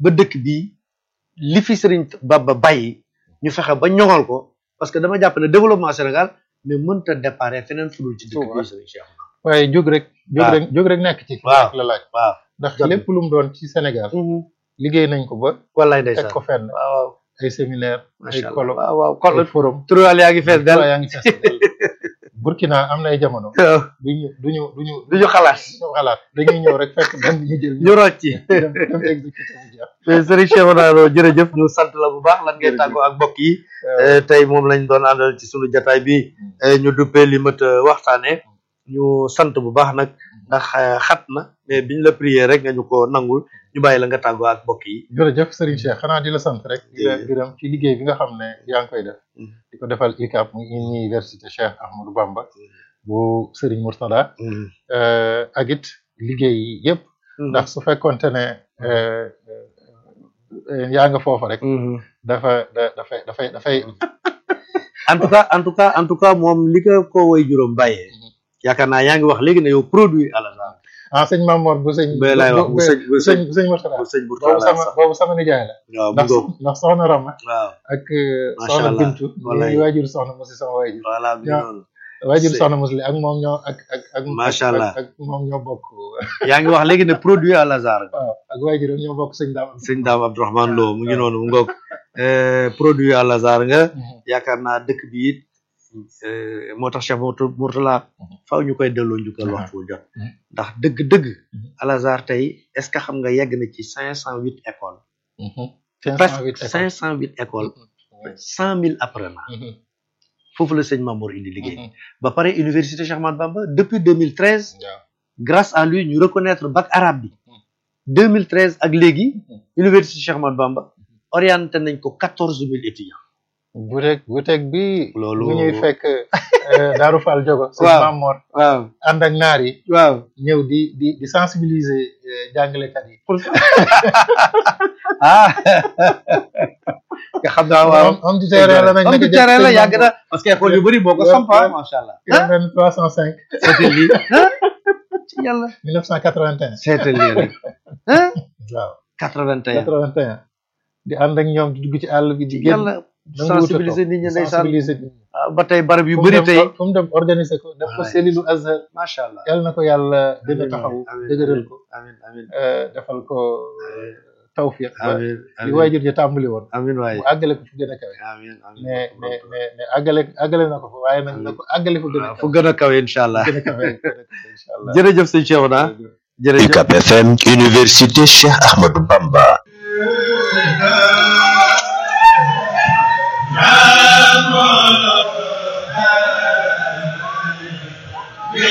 ba dëkk bii li fi Serigne Bamba bàyyi ñu fexe ba ñoŋal ko parce que dama jàpp ne développement Sénégal mais mënta déparé feneen fudul ci dëkk Touba. bii Serigne Cheikh waaye jóg rek jóg waaw. rek jóg rek nekk ci Waaw. la laaj waaw ndax jot na. lépp lu mu doon ci Sénégal liggéey nañ ko ba wallaay teg ndeysaan ko fenn waaw waaw ay séminaire ay macha allah colloque waaw waaw ay kol forum turuwaal yaa ngi fees del yaa ngi fees del Burkina am na ay jamono waaw duñu duñu duñu du ñu xalaat duñu xalaat dañuy ñëw rek fekk benn ñu jël ñu rocc ci dem dem exécuté mu jeex mais Serigne Cheikh Oudaro jërëjëf ñu sant la bu baax lan ngay Jërëjëf. tàggoo ak mbokk yi Eh, tey moom lañ doon àndal ci sunu jataay bi eh, ñu duppee li mët a waxtaane ñu sant bu baax nag ndax eh, xat na mais biñ la prier rek nga ñu ko nangul ñu bàyyi la nga tàggoo ak mbokk yi jërëjëf Serigne Cheikh xanaa di la sant rek di la Jërëjëf. gërëm ci liggéey bi nga xam ne yaa ngi koy def Mm. di ko defal UCAB muy université Cheikh Ahmadou Bamba bu Serigne Mourtada euh, ak it liggéey yi yëpp ndax su fekkonte ne euh, euh, yaa nga foofa rek dafa da dafay dafay dafay en tout cas en tout cas en tout cas moom li ko ko way juróom bàyyee yaakaar naa yaa ngi wax léegi ne yow produit à la genre ah sëñ Mamor bu sëñ ba lay wax bu sëñ bu bu sëñ sëñ bu sëñ Mourtada bu sëñ boobu Bourtala sama sax boobu sama nijaay la waaw bu ndax ngoog ndax soxna Rama waaw ak euh, Macha soxna Allah. Bintu Wallaay. ñuy waajur soxna Musi sama waajur voilà bi ñoo- noonu waajur C'est- soxna Musi ak moom ñoo ak ak ak Macha ak- Allah. ak moom ñoo bokk yaa ngi wax léegi ne produit à la genre waaw ak waajuram ñoo bokk sëñ daam sëñ Daam Abdourahmane Lo mu ngi noonu mu ngoog Eh, produit à la genre nga yaakaar naa dëkk bi it eh, moo tax Cheikh Mourtou- Mourtala faaw ñu koy delloo njukkal Mhm. waxtu wu jot Mhm. ndax dëgg-dëgg Mhm. Al Azhar tey est-ce que xam nga yegg na ci cinq cent huit écoles cinq cent presque huit cinq cent huit écoles cent mille apprenants foofu la sëñ Mamour indi liggéey ba pare université Cheikh Ahmadou Bamba depuis 2013 waaw grâce à lui ñu reconnaître bac arabe bi 2013 ak léegi université Cheikh Ahmadou Bamba orienté nañ ko quatorze mille étudiants buteeg buteeg bi loolu bu ñuy fekk euh, Daaru Fall Jogo sëñ Waaw. Mamor waaw ànd ak naar yi waaw ñëw di di di sensibiliser euh, jàngalekat yi ah nga xam naa waaw am am du terrain la nag am naka du jëkk terrain la sëñ yàgg Mamor. na parce que école yu bëri boo ko Ouais, sampa ouais. macha allah Kilo benn trois cent cinq seetal lii ci yàlla mille neuf cent quatre-vingt-un seetal lii rek ah waaw 81 quatre-vingt-un di ànd ak ñoom di dugg ci àll bi di génn yàlla sensibiliser nit ñi ndeysaan sensibiliser nit ñi ah, ba tey barab yu fu mu bëri dem- tey fu mu dem organiser ko def ko Wallaay. cellule Azhar macha allah yàlla na ko yàlla gën a Amiin, taxaw amiin, dëgëral ko amiin amiin euh, defal ko tawfiq ba amiin li amiin waajur ji tàmbali woon amiin waay mu àggale ko fu gën a kawe amiin amiin mais mais mais mais àggale àggale na ko fa waaye nag na ko àggale fu gën a waaw kawe fu gën a kawe incha allah gën a kawe gën a kawe incha allah jërëjëf sëñ Cheikhouna jërëjëf UCAB FM Université Cheikh Ahmadou Bamba